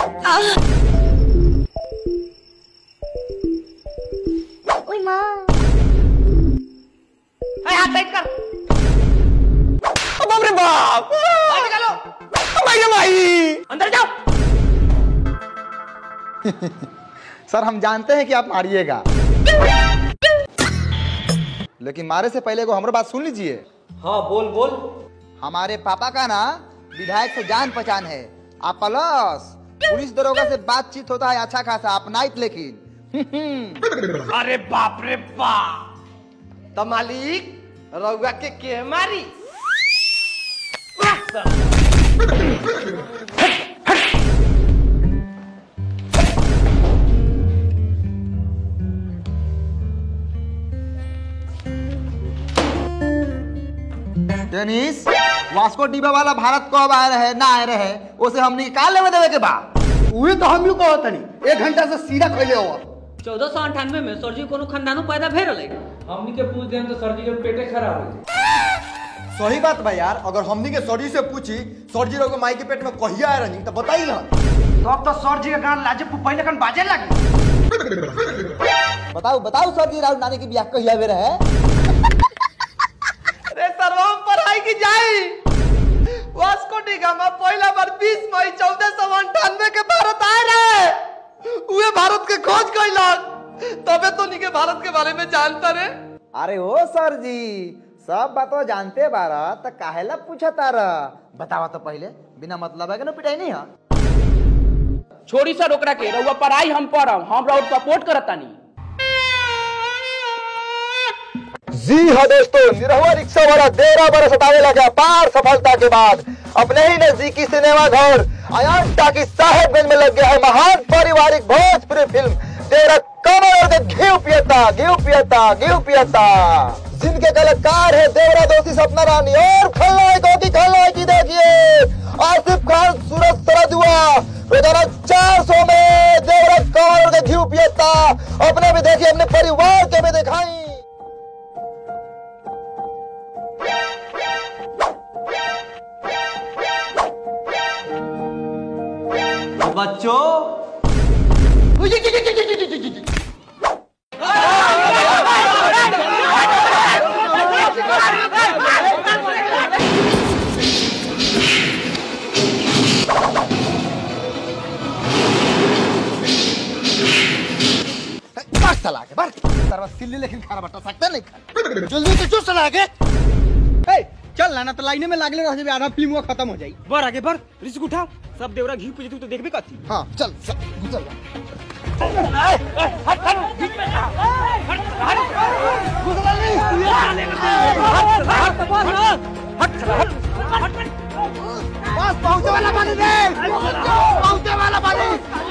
ओए माँ ए, हाथ टाइट कर बाप रे बाप बाहर निकालो भाई भाई अंदर जाओ सर हम जानते हैं कि आप मारिएगा लेकिन मारे से पहले को हमारी बात सुन लीजिए हाँ बोल बोल हमारे पापा का ना विधायक से जान पहचान है आप प्लस पुलिस दरोगा से बातचीत होता है अच्छा खासा आप नाइट लेकिन अरे बाप रे बाप तो मालिक रउआ के के मारी टेनिस वास्को डिबा वाला भारत कब आए रहे ना आए रहे उसे हमने का लेवे देवे के बा उहे तो हम लोग कहत तनी एक घंटा से सीधा कहले हो चौदह सौ अंठानवे में सरजी कोनो खानदानो पैदा भेल रहे हमनी के पूछ दें तो सर्दी के पेटे खराब हो जाए सही बात बा यार अगर हमनी के सरी से पूछी सरजी लोग माई के पेट में कहिया आए रही तो बताई ना तब तो सर जी का गान लाजे पहले कन बाजे लगी बताओ बताओ सर जी राहुल नानी की ब्याह कहिया वे रहे अरे सर्वम पढ़ाई की जाई वास्को डी गामा पहला बार 20 मई चौदह सौ अंठानवे के भारत आए रहे उहे भारत के खोज कैलक तबे तो निके भारत के बारे में जानता रे अरे ओ सर जी सब बात जानते बारा तो काहेला पूछा तारा बतावा तो पहले बिना मतलब है कि ना पिटाई नहीं है छोड़ी सर ओकरा के रउआ पढ़ाई हम पढ़म हम रउआ सपोर्ट करतानी जी हाँ दोस्तों निरहुआ रिक्शा वाला देरा बरस हटावे लगा पार सफलता के बाद अपने ही नजदीकी सिनेमा घर अयान टाकी साहेबगंज में लग गया है महान पारिवारिक भोजपुरी फिल्म तेरा कमर के घी पियता घी पियता घी पियता जिनके कलाकार है देवरा दोषी सपना रानी और खलनायकों की खलनायकी देखिए आसिफ खान सूरज सरदुआ रोजाना चार सौ में देवरा कमर के घी पियता अपने भी देखिए अपने परिवार के भी दिखाई बच्चों बार चला के बार तरवा सिल्ली लेकिन खाना बटा सकते नहीं खा जल्दी से चुस्त चला के चल ना तो लाइने में लागले रह जाबे आधा फिल्म खत्म हो जाई बढ़ आगे बढ़ रिस्क उठा सब देवरा घी पूजे तू तो देखबे कथी हाँ चल चल चल बस पहुंचे वाला पानी दे पहुंचे वाला पानी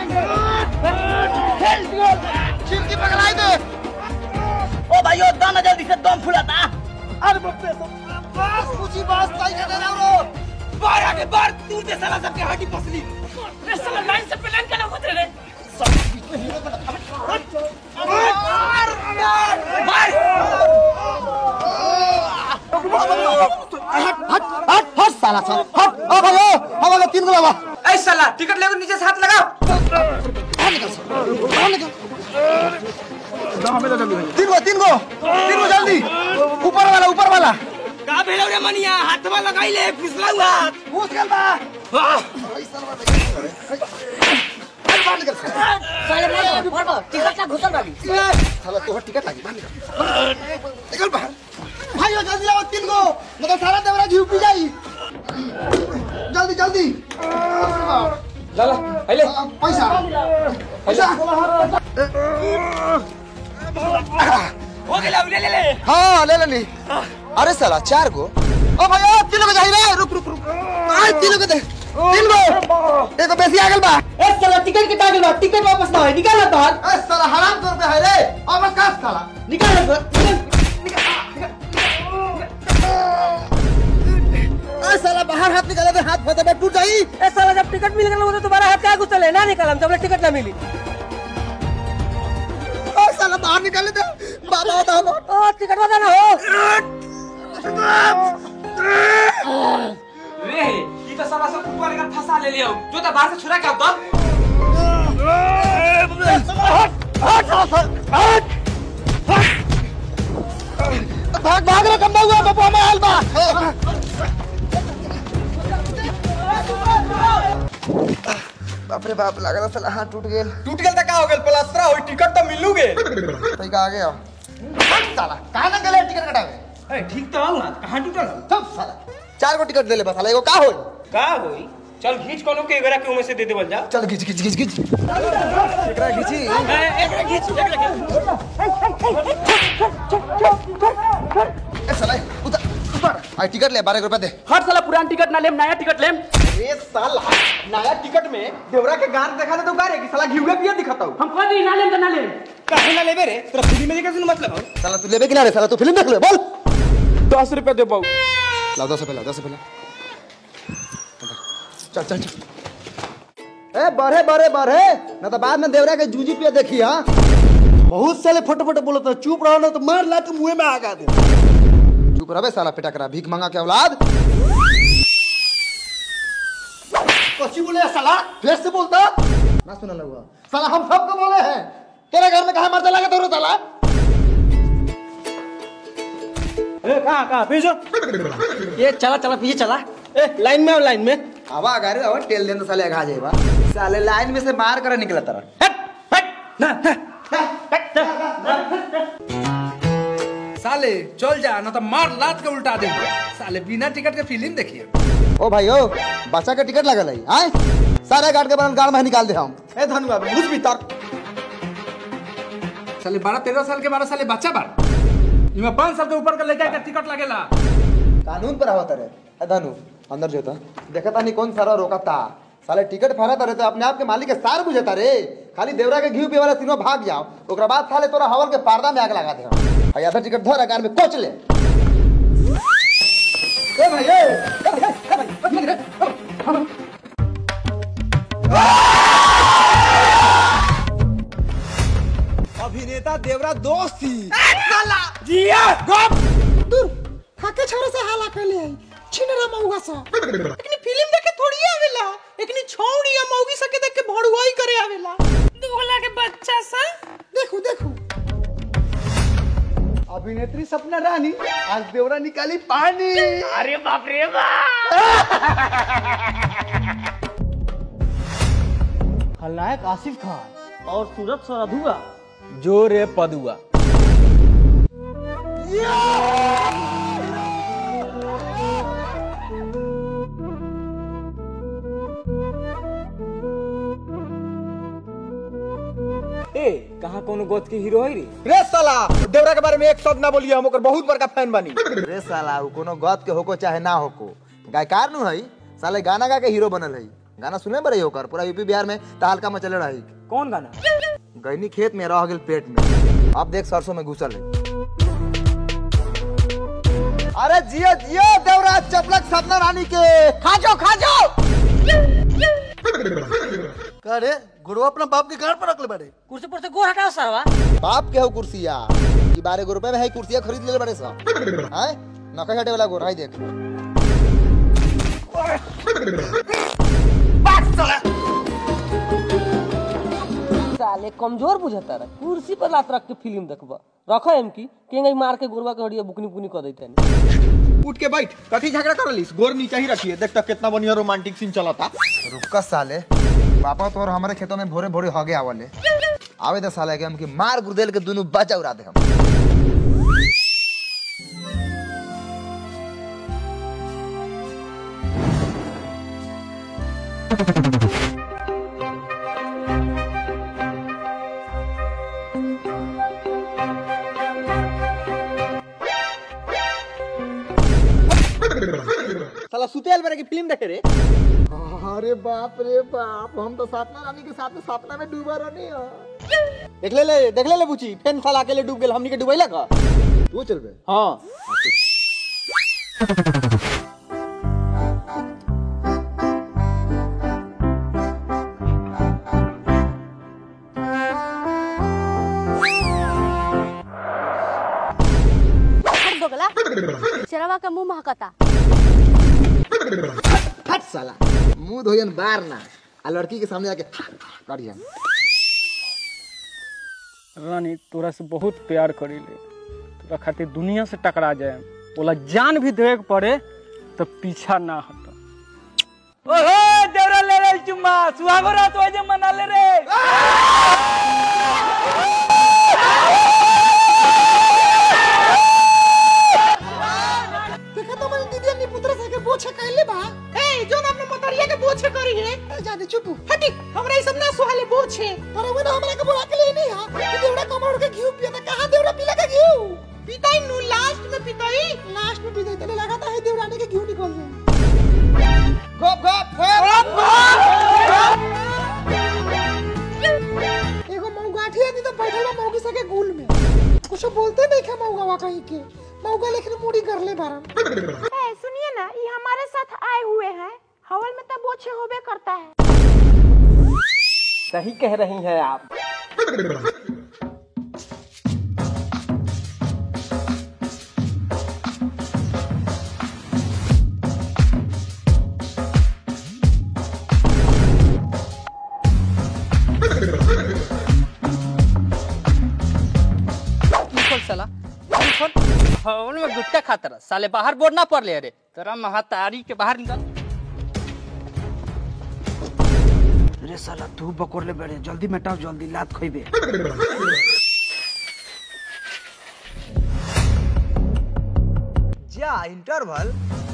खिड़की पकड़ाई दे ओ भाइयों दम जल्दी से दम फुलाता अरे बाप रे बस पूछी बस ताई के दे रहा बाहर आगे बाहर तू दे साला सबके हड्डी पसली रे साला लाइन से प्लान करना होते रे हट हट हट साला साला हट अब भाई अब अगर तीन गुलाबा ऐ साला टिकट लेकर नीचे से हाथ लगाओ तीन गो तीन गो तीन गो जल्दी ऊपर वाला ऊपर वाला का भेलौ रे मनिया हाथवा लगाई ले फिसला हुआ घुस गल बा अरे बाहर निकल साले मैं अभी फड़बो टिकट ना घुसल बाड़ी साला तोहर टिकट लागी बाहर निकल निकल बाहर भाइयों जल्दी लाओ तीन गो मतलब सारा देवरा घी पी जाई जल्दी जल्दी चला पहले आ, पैसा पैसा हो गेला ले ले ले हाँ ले लेनी अरे साला चार गो ओ भैया तीन गो चाहिए रुक रुक रुक आय तीन गो दे तीन गो एगो बेसी आ गल बा ए साला टिकट के टागल बा टिकट वापस ना है निकाल तो ए साला हराम तौर पे है रे अब बस काट साला निकाल तो ए साला बाहर हाथ निकाले तो हाथ फटे टूट जाई ए साला जब टिकट मिल गया तो तुम्हारा हाथ क्या घुसल है ना निकालम जब टिकट ना मिली ओ साला बाहर निकाले दे बाबा होता हम ओ टिकट वाला ना हो रे ई तो साला सब ऊपर का फंसा ले लियो जो तो बाहर से छुरा के आओ तो भाग भाग रे कम्बा हुआ बबुआ में आयल बा बाप रे बाप लगा था साला हाथ टूट गेल टूट गेल त का हो गेल प्लास्टर होई टिकट त मिलू गे तई का आ गया साला कहां ना गेले टिकट कटावे अरे ठीक तो हूँ कहाँ टूटल सब साला चार गो टिकट देले बस साला एगो का होई का होई चल घींच कोनो के एकरा के उमे से दे देवल जा चल खींच खींच खींच खींच एकरा खींची एकरा घींच एकरा ए साला उतर उतर आई टिकट ले 12 रुपए दे हर साला पुरान टिकट ना लेम नया टिकट लेम ए साला नया टिकट में देवरा के गार देखा दे तो गारे कि साला घिउए पिए दिखताऊ हम कह दी ना लेम तो ना लेम काहे ना लेबे रे तोरा फ्री में देखे सुन मतलब हो साला तू लेबे कि ना रे साला तू फिल्म देख ले बोल दस रुपया दे पाऊ लाओ 10 रुपए लाओ 10 रुपए ला चल चल चल ए बढ़े बढ़े बढ़े ना तो बाद में देवरा के जूजी पे देखी हां बहुत साले फट फट बोलत है चुप रहो ना तो मार ला के मुंह में आगा दे चुप रहे साला पिटा करा भीख मांगा के औलाद कच्ची बोले है साला फिर से बोलता ना सुना लगा साला हम सबको बोले हैं तेरे घर में कहा मरता लगा तो साला ए कहां कहां पीछे ये चला चला पीछे चला ए लाइन में आओ लाइन में आवा अगारे आवा टेल देन तो साले आगा जाएगा साले लाइन में से मार कर निकला तरह हट हट ना साले चल जा ना तो मार लात के उल्टा दे साले बिना टिकट के फिल्म देखिए ओ भाई ओ बच्चा का टिकट लगल है आए सारे गार्ड के बनल गाड़ में निकाल दे हम ए धनुआ घुस भीतर साले बारह तेरह साल के बारह साले बच्चा बार इमे पाँच साल के ऊपर का लड़का के टिकट लगेला कानून पर आवत रे ए धनु अंदर जो था देखा तानी कौन सारा रोकता साले टिकट फाड़ा तारे तो अपने आप के मालिक के सार बुझता रे खाली देवरा के घी पिए वाला तीनों भाग जाओ ओकरा बाद साले तोरा हवन के पर्दा में आग लगा दे हम आ आधा टिकट धर अगार में कोच ले ए भाई ए ए भाई, ए भाई, बस लग रे। अभिनेता देवरा दोस्त थी जिया गप खाके छोरे से हाला कर ले छिनरा मौगा सा लेकिन फिल्म देखे थोड़ी आवेला लेकिन छौड़ी या मौगी सके देख के भड़ुआई करे आवेला दुगला के बच्चा सा देखो देखो अभिनेत्री सपना रानी आज देवरा निकाली पानी अरे बाप रे बाप खलनायक आसिफ खान और सूरत सरधुआ जोरे पदुआ ए कहाँ कोनो गोद के हीरो है रे रे साला देवरा के बारे में एक शब्द ना बोलिए हम ओकर बहुत बड़का फैन बनी रे साला उ कोनो गत के होको चाहे ना होको गायकार नु हई साले गाना गा के हीरो बनल हई गाना सुने बरे होकर पूरा यूपी बिहार में तहलका मचले रही कौन गाना गईनी खेत में रह गेल पेट में अब देख सरसों में घुसल है अरे जियो जियो देवराज चपलक सपना रानी के खाजो खाजो करे गुरु अपना बाप के घर पर रखले बड़े कुर्सी पर से गोर हटाओ साहब बाप के हो कुर्सिया ई बारह गो रुपए में है कुर्सिया खरीद ले बड़े सा हैं नका हटे वाला गोर हाई देख साले कमजोर बुझता रहा कुर्सी पर लात रख के फिल्म देखबा रखो एम की केंगई मार के गोरवा के हड़िया बुकनी बुकनी कर देते उठ के बैठ कथी झगड़ा कर लीस गोर नीचे ही रखिए देख तक कितना बढ़िया रोमांटिक सीन चला था रुका साले पापा तोर हमारे खेतों में भोरे भोरे हगे आवले आवे दे साले के हम की मार गुर्देल के दोनों बचा उड़ा दे हम साला सुतेल बेरे की फिल्म देखे रे अरे बाप रे बाप हम तो सपना रानी के साथ में सपना में डूबा रहनी हो देख ले ले देख ले ले बुची फेन साला अकेले डूब गेल हमनी के डूबैला का तू चल बे हां दोगला चरवा का मुंह महकता हट साला मुंह धोयन बार ना आ लड़की के सामने आके काटिया रानी तोरा से बहुत प्यार करीले तोरा खातिर दुनिया से टकरा जाए बोला जान भी देवे के पड़े तो पीछा ना हट ओहो देवरा ले रे चुम्मा सुहागो रात हो जे मना ले रे देखा तो मैंने दीदी अपनी पुत्र से के बोछे कहले बा ए जो ना अपने मोतरिया के बोछे करी है ए जादे चुप हटी हमरा ई सब ना सुहाले बोछे पर वो ना हमरा के बुला के ले नहीं हां कि देवड़ा कमर के घी पिया था कहां देवड़ा पीला का घी पिताई नु लास्ट में पिताई लास्ट में पिताई तने लगा था है देवड़ा ने के घी निकल जाए गप गप एगो मौगाठी आदि तो बैठल बा मौगी सके गुल में कुछ बोलते नहीं खा मौगावा कहीं के मौगा लेकिन मुड़ी कर ले बारन ए, सुनिए ना ये हमारे साथ आए हुए हैं हवल में तो बोछे होबे करता है सही कह रही हैं आप निकल साला निकल हॉल में गुट्टा खाता रहा साले बाहर बोर्ड ना पड़ ले रे तेरा महातारी के बाहर निकल रे साला तू बकोर ले बैठे जल्दी मेटाओ जल्दी लात खोइबे जा इंटरवल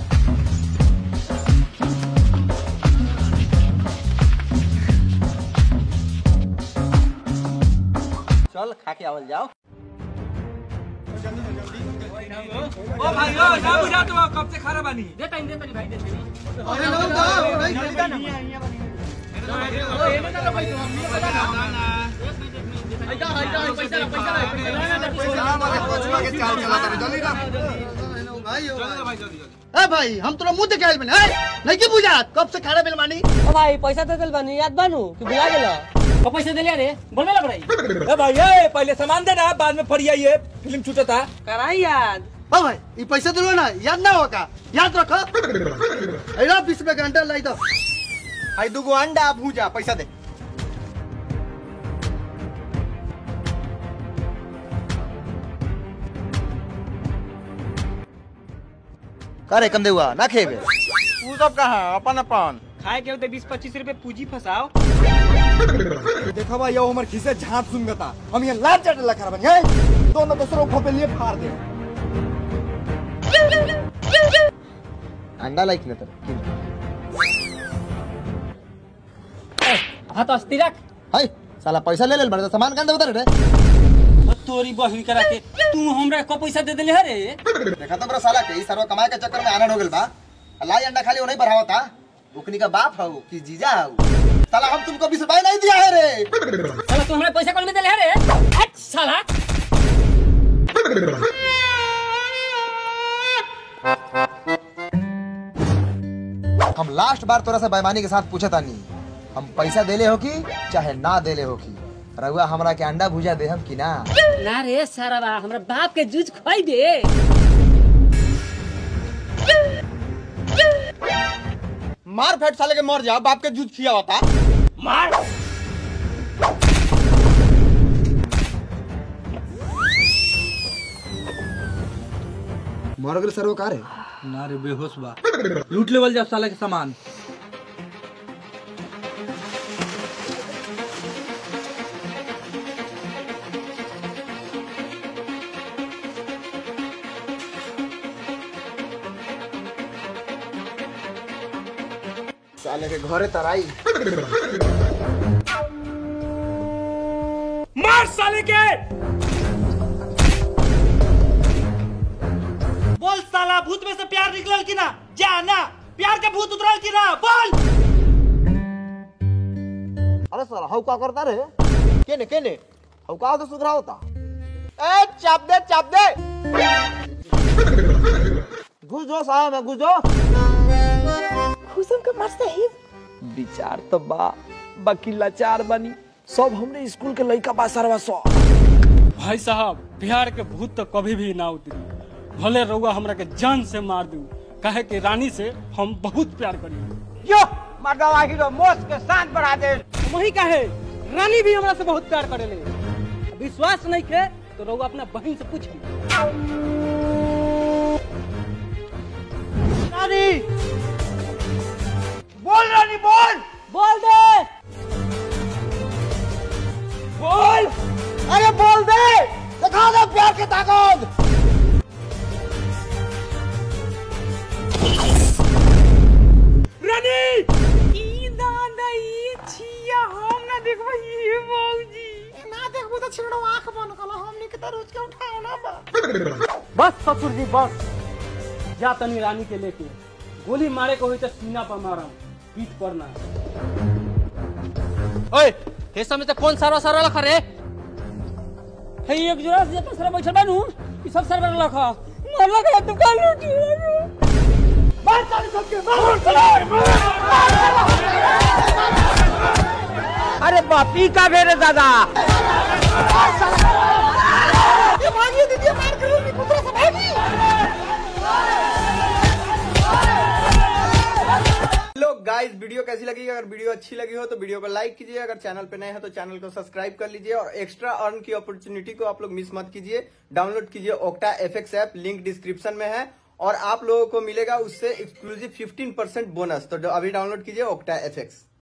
चल खा के आवल जाओ ओ भाई ओ ना बुझा तो कब से खा रहा बानी दे टाइम दे तनी भाई दे तनी अरे लोग जाओ नहीं ए भाई हम तोरा मुंह देखाइल बने ए नहीं की बुझा कब से खाना बिल मानी ओ भाई पैसा दे दिल बानी याद बानू कि बुला गेलो तो पैसे दे लिया रे बोलबे लग रही ए भाई ए पहले सामान दे ना बाद में फरिया ये फिल्म छूटता कराई याद ओ भाई ये पैसा दिलो ना याद ना होगा याद रखो एला बीस रुपए का अंडा लाई दो आई दुगो अंडा भूजा पैसा दे करे कम देवा ना खेबे तू सब कहाँ अपन अपन खाए के होते बीस पच्चीस रुपए पूंजी फंसाओ देखो भाई यो हमर खिसे झांप सुनगता हम ये लाल चट लखर बन गए दोनों दूसरों को पे लिए फाड़ दे अंडा लाइक न तर हां तो अस्ती रख हाय साला पैसा ले ले बड़े सामान कान दे उधर रे तोरी बहिन करा के तू हमरा को पैसा दे देले रे देखा तो बड़ा साला के ई सर्व कमाए के चक्कर में आनंद हो गेल बा लाई अंडा खाली नहीं बढ़ावता उकनी का बाप हऊ कि जीजा हऊ साला हम तुमको बीस रुपए नहीं दिया है रे साला तू हमरा पैसा कौन में देले रे हट साला हम लास्ट बार तोरा से बेईमानी के साथ पूछे तानी हम पैसा देले हो की चाहे ना देले हो की रहुआ हमरा के अंडा भुजा दे हम की ना ना रे सारा बा हमरा बाप के जूझ खोई दे मार फेट साले के मर जाओ बाप के जूझ खिया होता मार मर गेल सर्व का रे ना रे बेहोश बा लूट लेवल जा साला के सामान साले के घरे तराई मार साले के बोल साला भूत में से प्यार निकलल की ना जा ना प्यार के भूत उतरल की ना बोल अरे साला हऊ का करता रे केने केने हऊ का तो सुधरा होता ए चाप दे चाप दे घुस जो साहब में घुस जो खुशम के मर से ही विचार तो बा बाकी लाचार बनी सब हमने स्कूल के लड़का बा सरवा सौ भाई साहब बिहार के भूत तो कभी भी ना उतरी भले रउआ हमरा के जान से मार दू कहे कि रानी से हम बहुत प्यार करी यो मर्दवा हीरो मोस के शान बढ़ा दे वही कहे रानी भी हमरा से बहुत प्यार करेले विश्वास नहीं खे तो रउआ अपना बहन से पूछ रानी बोल रानी बोल बोल दे बोल अरे बोल दे दिखा दे प्यार की ताकत रानी ई दादा ई छिया हम ना देखबो ई मौजी ना देखबो तो छिड़ो आंख बंद कलो हमनी के तो रोज के उठाओ ना बा बस ससुर जी बस जा तनी रानी के लेके गोली मारे को हुई तो सीना पर मारा पीठ पर ना ओए हे समय तो कौन सारा सारा लखा रे हे एक जोड़ा से अपन सर बैठल बानू ई सब सर पर लखा मरला के दुकान लूटी मार चालू सबके मार चलो अरे बापी का भेरे दादा ये भागी दीदी मार करो नी पुत्र से भागी लोग गाइस वीडियो कैसी लगी अगर वीडियो अच्छी लगी हो तो वीडियो को लाइक कीजिए अगर चैनल पे नए हैं तो चैनल को सब्सक्राइब कर लीजिए और एक्स्ट्रा अर्न की अपॉर्चुनिटी को आप लोग मिस मत कीजिए डाउनलोड कीजिए Octa F app link description में है और आप लोगों को मिलेगा उससे एक्सक्लूसिव 15% बोनस तो अभी डाउनलोड कीजिए ओक्टा एफ